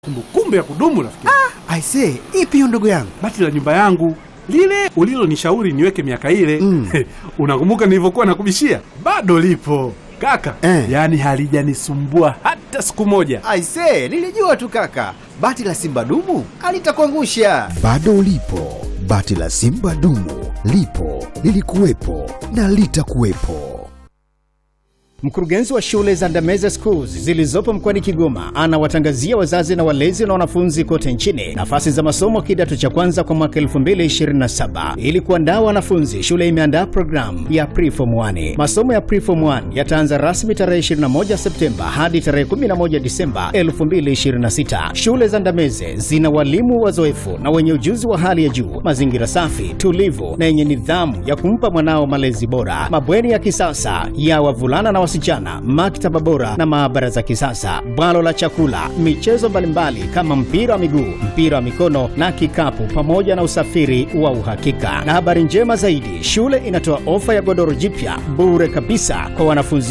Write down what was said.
Kumbukumbu ya kudumu rafiki. Aisee, ipi hiyo ndugu yangu? Bati la nyumba yangu lile ulilonishauri niweke miaka ile Mm. unakumbuka nilivyokuwa nakubishia? Bado lipo kaka, Eh. yaani halijanisumbua hata siku moja. Aisee, nilijua tu kaka, bati la simba dumu alitakuangusha. Bado lipo bati la Simba dumu, lipo lilikuwepo na litakuwepo. Mkurugenzi wa shule za Ndameze Schools zilizopo mkoani Kigoma anawatangazia wazazi na walezi na wanafunzi kote nchini nafasi za masomo kidato cha kwanza kwa mwaka 2027. Ili kuandaa wanafunzi, shule imeandaa programu ya Preform 1. Masomo ya Preform 1 yataanza rasmi tarehe 21 Septemba hadi tarehe 11 Disemba 2026. Shule za Ndameze zina walimu wazoefu na wenye ujuzi wa hali ya juu, mazingira safi, tulivu na yenye nidhamu ya kumpa mwanao malezi bora, mabweni ya kisasa ya wavulana na wasichana, maktaba bora na maabara za kisasa, bwalo la chakula, michezo mbalimbali kama mpira wa miguu, mpira wa mikono na kikapu, pamoja na usafiri wa uhakika. Na habari njema zaidi, shule inatoa ofa ya godoro jipya bure kabisa kwa wanafunzi